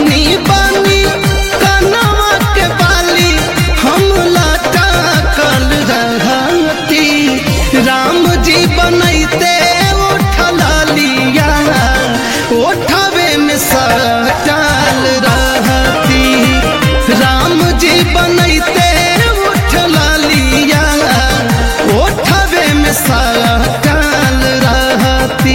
पहिनी बानी कनवा के बाली हम लाटा कल रहती राम जी बनैते उठला लिया उठावे में सटाल रहती राम जी बनैते उठला लिया उठावे में सटाल रहती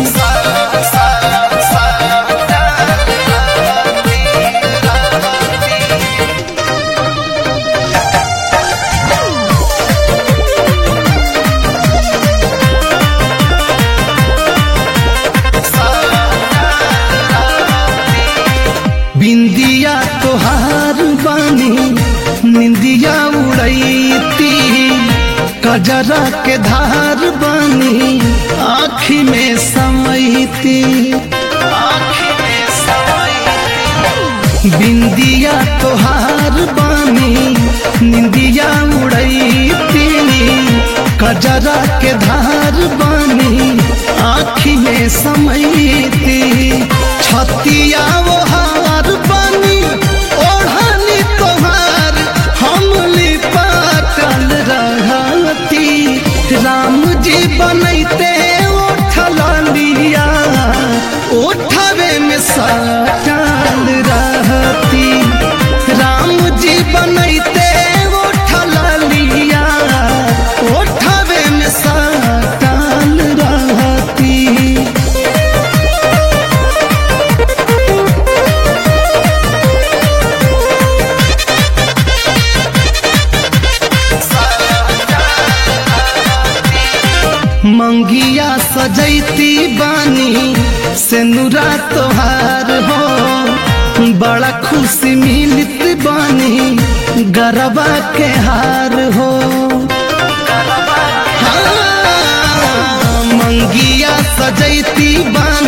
बिंदिया तोहार बानी निंदिया उड़ैती कजरा के धार बानी आँखी में समैती बिंदिया तोहार बानी निंदिया उड़ैती कजरा के धार बानी आँखी में समैती छतिया वो हार बानी ओढ़नी तोहार हमली पाटल रहती राम जी बनैते उठला लिया उठावे में सटल रहती राम जी बनैते उठला लिया उठावे में सटल रहती मंगिया सजैती बानी सेनुरा तोहार हो बड़ा खुशी मिलत बानी गरबा के हार हो हाँ, मंगिया सजैती बानी